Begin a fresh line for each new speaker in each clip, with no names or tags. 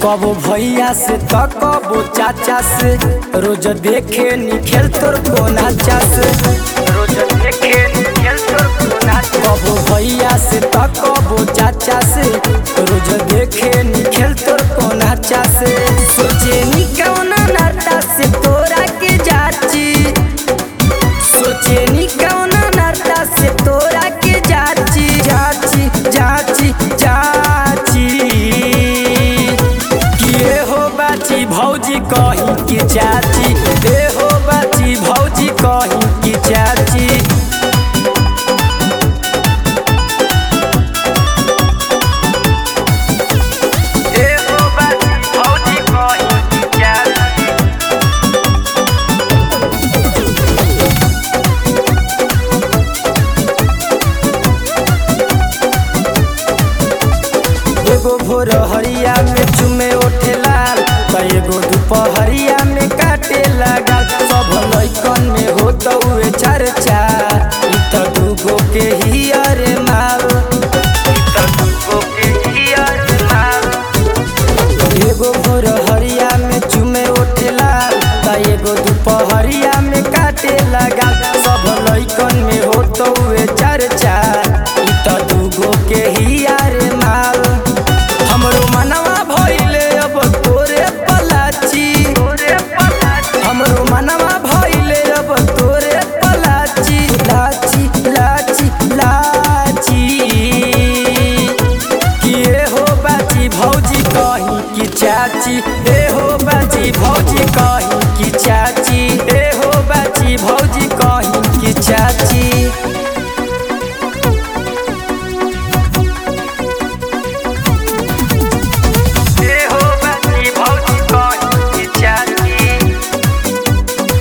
कबो भैया से त कबो चाचा से रोज देखे नी खेल तोर को नाचा से रोज देखे नी खेल तोर को नाचा कबो भैया से त कबो चाचा से रोज देखे नी खेल तोर को नाचा से सोचे नी कौन नाता से तोरा के जाची सोचे नी कौन नाता से तोरा के जाची जाची जाची जाची किए हो बाची भौजी कहीं की चाची ए हो बाची भौजी कहीं की चाची ए हो बाची भौजी कहीं की चाची एगो भोर हरिया में चुमे ओठे लाल त एगो दुपहरिया में काटे लगा सब लइकन में हो तउए चर्चा इ त दूगो के ही अरे माल इ त दूगो के ही अरे माल एगो भोर हरिया में चुमे ओठे लाल त एगो दुपहरिया में काटे लगा सब लइकन में हो तउए चर्चा इ त दूगो के ही अरे माल हमरो मनवा भइले अब तोरे पलाची हमरो मनवा भइले अब तोरे पलाची लाची लाची लाची किए हो बाची भौजी कहीं की चाची ए हो बाची भौजी कहीं की चाची ए हो बाची भौजी कहीं की चाची ए हो बाची भौजी कहीं की चाची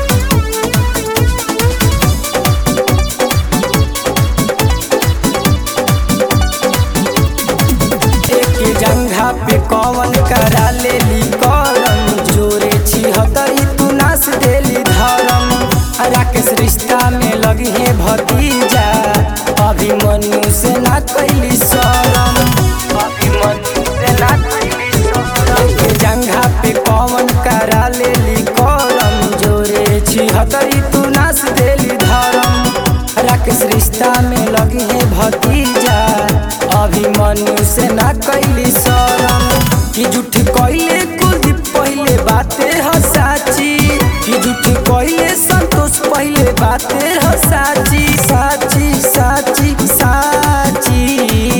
एक जंघा पे कौन करा लेली कलम जोरे छिहतरी तू नास देली धर्म राकेश रिश्ता में लगी है भतीजा अभिमन्यु से ना कैली शरम अभिमन्यु से ना कैली शरम एक जंघा पे कौन करा लेली कलम जोरे छिहतरी तू नास देली धर्म राकेश रिश्ता में लगी है भतीजा अभिमन्यु से ना कैली शरम कि झूठ कैले कुलदीप पहले बाते ह साची कि झूठ कैले संतोष पहले बाते ह साची साची साची साची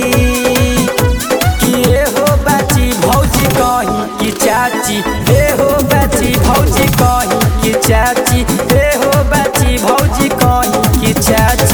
कि ए हो बाची भौजी कहीं की चाची ए हो बाची भौजी कहीं की चाची ए हो बाची भौजी कहीं की चाची